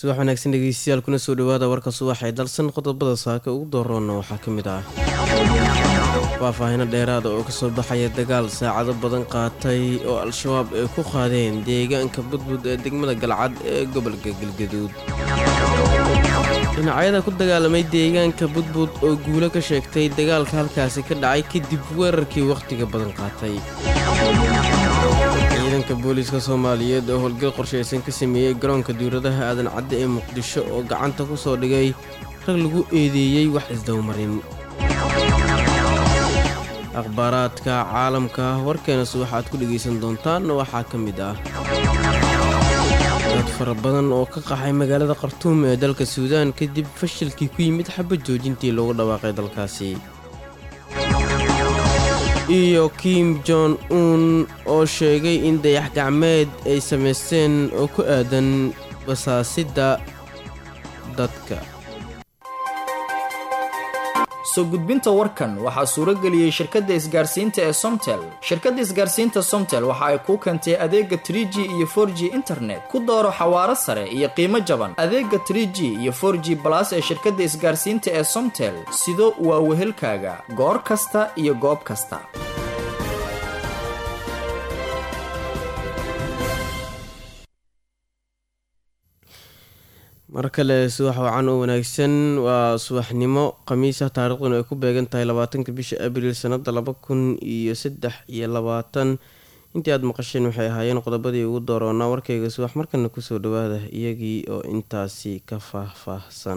subax wanaagsan dhegeystayaal kuna soo dhawaada warka subax ee dalsan qodobada saaka ugu dooroonna waxaa ka mid ah faahfaahino dheeraada oo kasoo baxaya dagaal saacado badan qaatay oo al-shabaab ay ku qaadeen deegaanka budbud ee degmada galcad ee gobolka galgaduud dhinacyada ku dagaalamay deegaanka budbud oo guulo ka sheegtay dagaalka halkaasi ka dhacay kadib weerarkii wakhtiga badan qaatay ciidanka booliiska soomaaliyeed oo howlgal qorshaysan ka sameeyey garoonka diwladaha aadan cadde ee muqdisho oo gacanta ku soo dhigay rag lagu eedeeyey wax isdowmarin akhbaaraadka caalamka warkeenas waxaad ku dhegaysan doontaan waxaa ka mid ah dad fara badan oo ka qaxay magaalada khartuum ee dalka suudaan kadib fashilkii ku yimid xabad joojintii loogu dhawaaqay dalkaasi iyo kim jon un oo sheegay in dayax gacmeed ay samaysteen oo ku aadan basaasidda dadka soo gudbinta warkan waxaa suuro geliyey shirkadda isgaarsiinta ee somtel shirkadda isgaarsiinta somtel waxa ay kuu keentay adeega trie g iyo for g internet ku dooro xawaaro sare iyo qiimo jaban adeega trie g iyo for g balas ee shirkadda isgaarsiinta ee somtel sido waa wehelkaaga goor kasta iyo goob kasta mar kale subax wacan oo wanaagsan waa subaxnimo khamiisa taariikhduna ay ku beegan tahay labaatanka bisha abriil sanada laba kun iyo saddex iyo labaatan intii aada maqasheen waxay ahaayeen qodobadii ugu dooroonaa warkayga subax markana kusoo dhawaada iyagii oo intaasi ka faahfaahsan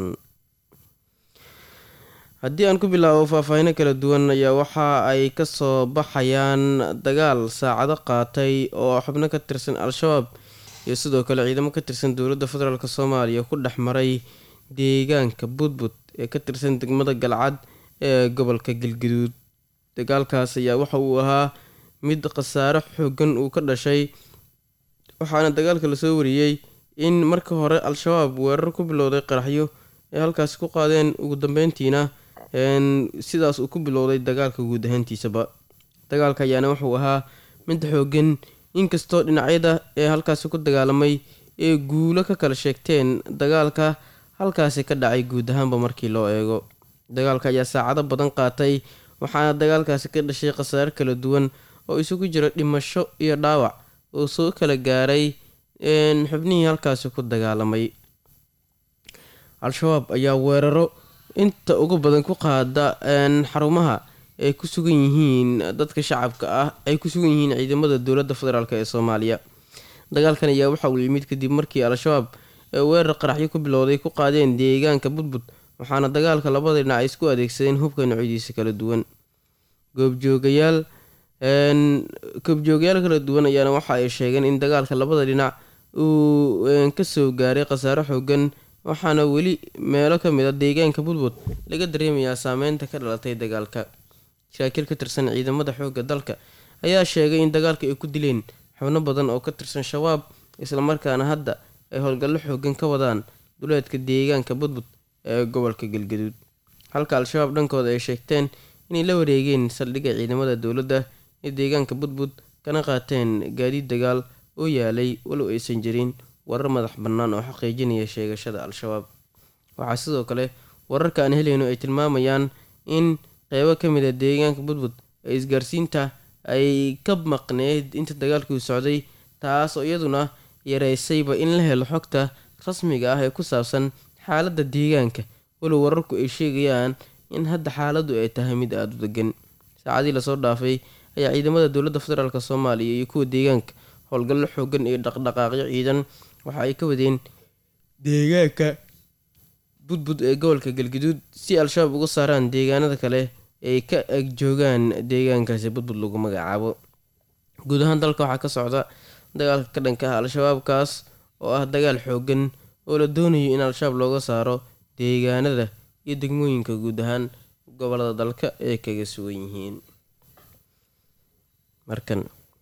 haddii aan ku bilaabo faahfaahino kala duwan ayaa waxa ay kasoo baxayaan dagaal saacado qaatay oo xubno ka tirsan al-shabaab iyo sidoo kale ciidamo ka tirsan dowladda federaalk soomaaliya ku dhex maray deegaanka budbud ee ka tirsan degmada galcad ee gobolka galgaduud dagaalkaas ayaa waxa uu ahaa mid khasaare xoogan uu ka dhashay waxaana dagaalka lasoo wariyey in marka hore al-shabaab weerar ku bilowday qaraxyo ay halkaasi ku qaadeen ugu dambeyntiina sidaas uu ku bilowday dagaalka guud ahaantiisaba dagaalka ayaana wuxuu ahaa mid xoogan inkastoo dhinacyada ee halkaasi ku dagaalamay ee guulo ka kala sheegteen dagaalka halkaasi ka dhacay guud ahaanba markii loo eego dagaalka ayaa saacado badan qaatay waxaana dagaalkaasi ka dhashay khasaare kala duwan oo isugu jira dhimasho iyo dhaawac oo soo kala gaaray xubnihii halkaasi ku dagaalamay al-shabaab ayaa weeraro inta ugu badan ku qaada xarumaha ay ku sugan yihiin dadka shacabka ah ay ku sugan yihiin ciidamada dowladda federaalk ee soomaaliya dagaalkan ayaa waxa uu yimid kadib markii al-shabaab ee weerar qaraxyo ku bilowday ku qaadeen deegaanka budbud waxaana dagaalka labada dhinac ay isku adeegsadeen hubka noocyadiisa kala duwan goobjoogayaal goobjoogayaal kala duwan ayaana waxa ay sheegeen in dagaalka labada dhinac uu kasoo gaaray khasaare xoogan waxaana weli meelo ka mid a deegaanka budbud laga dareemayaa saameynta ka dhalatay dagaalka saraakiil ka tirsan ciidamada xoogga dalka ayaa sheegay in dagaalka ay ku dileen xubno badan oo ka tirsan shabaab islamarkaana hadda ay howlgallo xoogan ka wadaan duleedka deegaanka budbud ee gobolka galgaduud halka al-shabaab dhankooda ay sheegteen inay la wareegeen saldhigga ciidamada dowladda ee deegaanka budbud kana qaateen gaadiid dagaal oo yaalay walow aysan jirin warar madax bannaan oo xaqiijinaya sheegashada al-shabaab waxaa sidoo kale wararka aan helayno ay tilmaamayaan in qeybo ka mid a deegaanka budbud ee isgaarsiinta ay ka maqneyd inta dagaalkuu socday taas oo iyaduna yareysayba in la helo xogta rasmiga ah ee ku saabsan xaaladda deegaanka walow wararku ay sheegayaan in hadda xaaladdu ay tahay mid aada u degan saacadii lasoo dhaafay ayaa ciidamada dowladda federaalk soomaaliya iyo kuwa deegaanka howlgallo xoogan iyo dhaqdhaqaaqyo ciidan waxa ay ka wadeen deegaanka budbud ee gobolka galgaduud si al-shabaab uga saaraan deegaanada kale ay ka ag joogaan deegaankaasi budbud lagu magacaabo guud ahaan dalka waxaa ka socda dagaalka ka dhanka ah al-shabaabkaas oo ah dagaal xoogan oo la doonayo in al-shabaab looga saaro deegaanada iyo degmooyinka guud ahaan gobolada dalka ay kaga sugan yihiin markan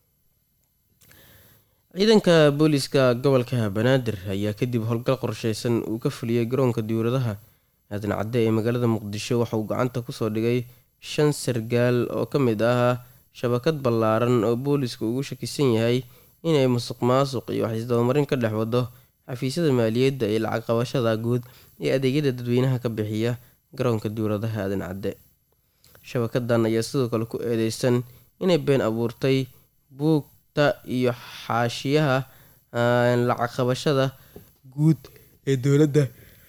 ciidanka booliiska gobolka banaadir ayaa kadib howlgal qorsheysan uu ka fuliyey garoonka diwladaha aadan cadde ee magaalada muqdisho waxa uu gacanta kusoo dhigay shan sargaal oo ka mid ah shabakad ballaaran oo booliiska ugu shakisan yahay inay musuq maasuq iyo wax isdabamarin ka dhex wado xafiisyada maaliyadda iyo lacag qabashada guud ee adeegyada dadweynaha ka bixiya garoonka diwladaha aadan cadde shabakadan ayaa sidoo kale ku eedeysan inay been abuurtay buugta iyo xaashiyaha lacag qabashada guud ee dowladda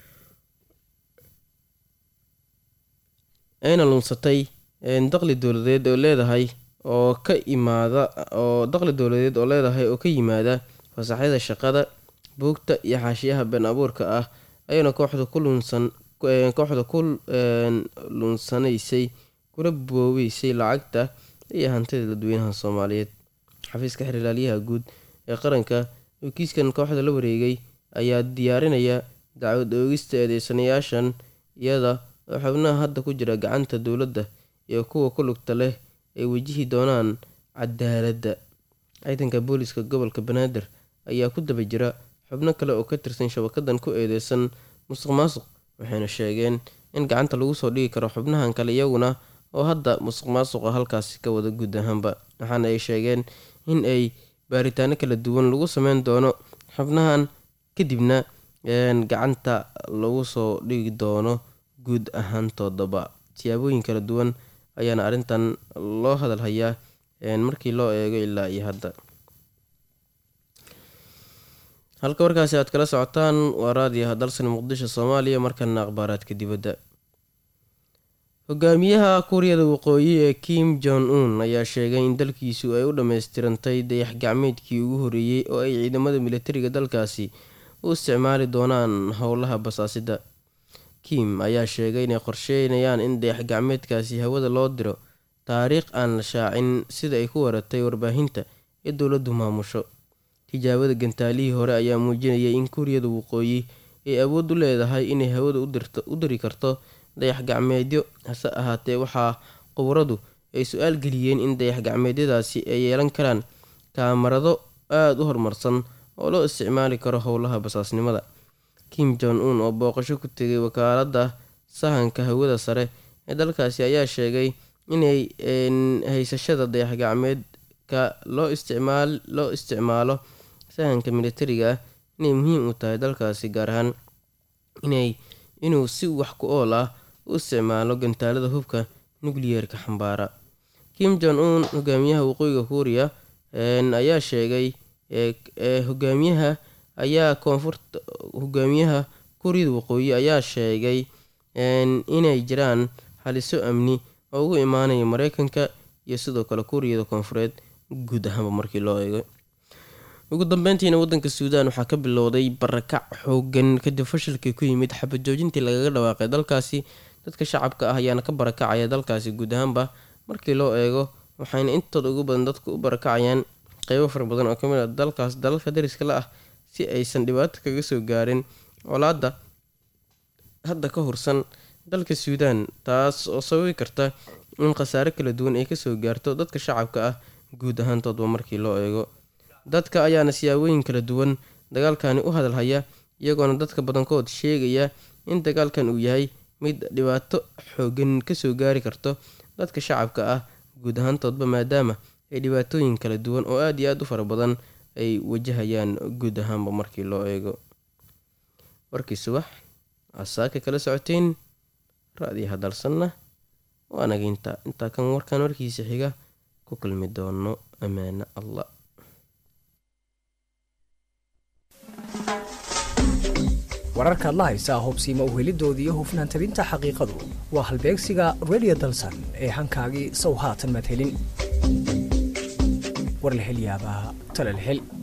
ayna lunsatay daqli dowladeed oo leedahay oo ka imaada oo daqli dowladeed oo leedahay oo ka yimaada fasaxyada shaqada buugta iyo xaashiyaha been abuurka ah ayayna kooxda ku lunsan kooxda ku lunsanaysay kuna boobeysay lacagta iyo hantida dadweynaha soomaaliyeed xafiiska xiriirlaalyaha guud ee qaranka oo kiiskan kooxda la wareegay ayaa diyaarinaya dacwad oogista eedeysanayaashan iyada oo xubnaha hadda ku jira gacanta dowladda iyo kuwa ku lugta leh ay wajihi doonaan cadaaladda ciidanka booliska gobolka banaadir ayaa ku daba jira xubno kale oo ka tirsan shabakadan ku eedeysan musuq maasuq waxayna sheegeen in gacanta lagu soo dhigi karo xubnahan kale iyaguna oo hadda musuq maasuqa halkaasi ka wada guud ahaanba waxaana ay sheegeen in ay baaritaano kala duwan lagu sameyn doono xubnahan kadibna gacanta lagu soo dhigi doono guud ahaantoodaba siyaabooyin kala duwan ayaana arrintan loo hadal hayaa markii loo eego ilaa iyo hadda halka warkaasi aad kala socotaan waa raadiyaha dalsan muqdisho soomaaliya markana akhbaaraadka dibadda hogaamiyaha kuuriyada waqooyi ee kim jong un ayaa sheegay in dalkiisu ay u dhammaystirantay dayax gacmeedkii ugu horeeyey oo ay ciidamada militariga dalkaasi u isticmaali doonaan howlaha basaasida kim ayaa sheegay inay qorsheynayaan in dayax gacmeedkaasi hawada loo diro taariikh aan la shaacin sida ay ku waratay warbaahinta ee dowladdu maamusho tijaabada gantaalihii hore ayaa muujinayay in kuuriyada waqooyi ay awood u leedahay inay hawada u diri karto dayax gacmeedyo hase ahaatee waxaa qubaradu ay su-aal geliyeen in dayax gacmeedyadaasi ay yeelan karaan kaamarado aada u horumarsan oo loo isticmaali karo howlaha basaasnimada kim jong un oo booqasho ku tegay wakaaladda sahanka hawada sare ee dalkaasi ayaa sheegay inay haysashada dayax gacmeedka loo isticmaalo sahanka militariga ah inay muhiim u tahay dalkaasi gaar ahaan inay inuu si wax ku ool ah u isticmaalo gantaalada hubka nukliyeerka xambaara kim jong un hogaamiyaha waqooyiga kuuriya ayaa sheegay hogaamiyaha ayaa koonfurta hogaamiyaha kuuriyada waqooyi ayaa sheegay inay jiraan haliso amni oo ugu imaanaya mareykanka iyo sidoo kale kuuriyada koonfureed guud ahaanba markii loo eego ugu dambeyntiina wadanka suudaan waxaa ka bilowday barakac xoogan kadib fashilkii ku yimid xabad joojintii lagaga dhawaaqay dalkaasi dadka shacabka ah ayaana ka barakacaya dalkaasi guud ahaanba markii loo eego waxayna intooda ugu badan dadku u barakacayaan qeybo fara badan oo kamid a dalkaas dalalka dariska la ah si aysan dhibaato kaga soo gaarin colaadda hadda ka hursan dalka suudaan taas oo sababi karta in khasaare kala duwan ay kasoo gaarto dadka shacabka ah guud ahaantoodba markii loo eego dadka ayaana siyaabooyin kala duwan dagaalkani u hadalhaya iyagoona dadka badankood sheegaya in dagaalkan uu yahay mid dhibaato xoogan kasoo gaari karto dadka shacabka ah guud ahaantoodba maadaama ay dhibaatooyin kala duwan oo aada iyo aada u fara badan ay wajahayaan guud ahaanba markii loo eego warkii subax asaaka kala socoteen ra-diyaha dalsanna waanaga intaa intaa kan warkan warkiisa xiga ku kulmi doono ammaano allah wararka adla haysaa hubsiima uhelidoodii iyo hufnaan tabinta xaqiiqadu waa halbeegsiga redio dalsan ee hankaagii sow haatan madhelin war la hel yaabaa tala la hel